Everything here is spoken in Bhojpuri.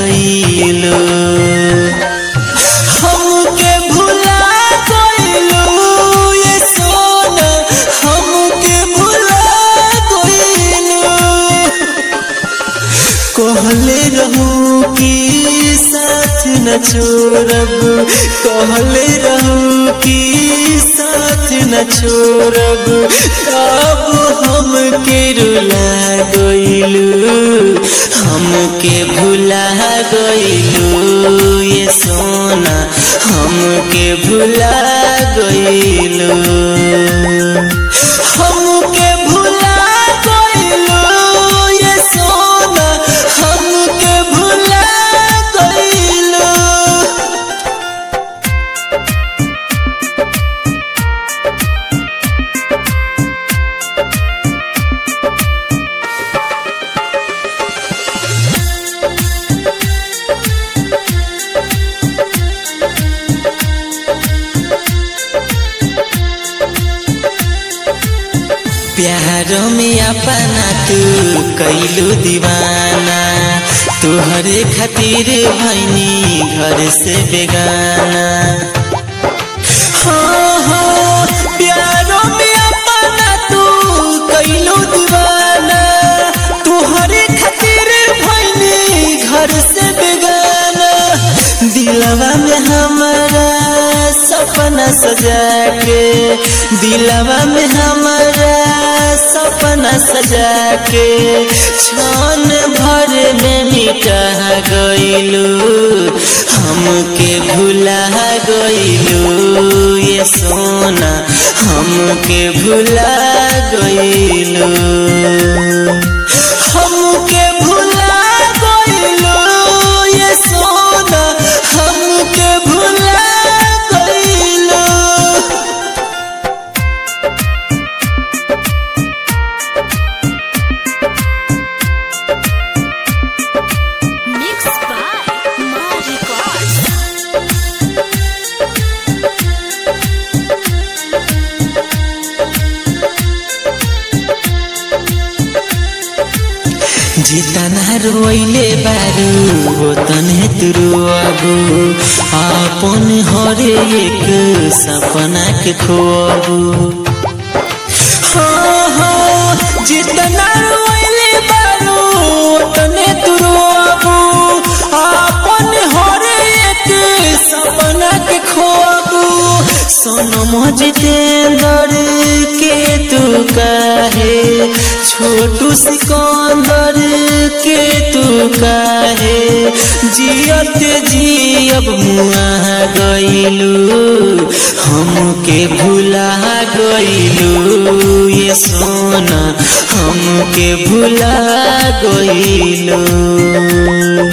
गईलो हमके भुला गईलो ये सोना हमके भुला गईलो कहले रहू कि साथ न छोड़ब कहले रहू कि साथ न छोड़ब अब हमके रुला गईलू हमके भुला गईलू ये सोना हमके भुला गईलू हमके भुला गईलू ये सोना हमके भुला गईलू प्यार में अपना तू कैलू दीवाना तुहरे खातिर भैनी घर से बेगाना हाँ हाँ प्यार में अपना तू कैलू दीवाना तुहरे खातिर भैनी घर से बेगाना दिलवा में हमारा सपना सजा के दिलवा में हमारा सपना सजा के क्षण भर में मिटा गईलू हमके भुला गईलू ये सोना हमके भुला गईलू हमके भुला गईलू ये सोना हमके भुला गईलू Mixed by Ma Records. जितना रोइले बारू हो तने तुरुआबू आपन हरे एक सपना के खोबू हाँ हाँ जितना रोइले बारू तने तुरुआबू आपन हरे एक सपना के खोबू सोनम जितेंद्र के तू काहे छोटू सिकंदर के तू काहे जियत जियब मुआ गईलू हमके भुला गईलू ये सोना हमके भुला गईलू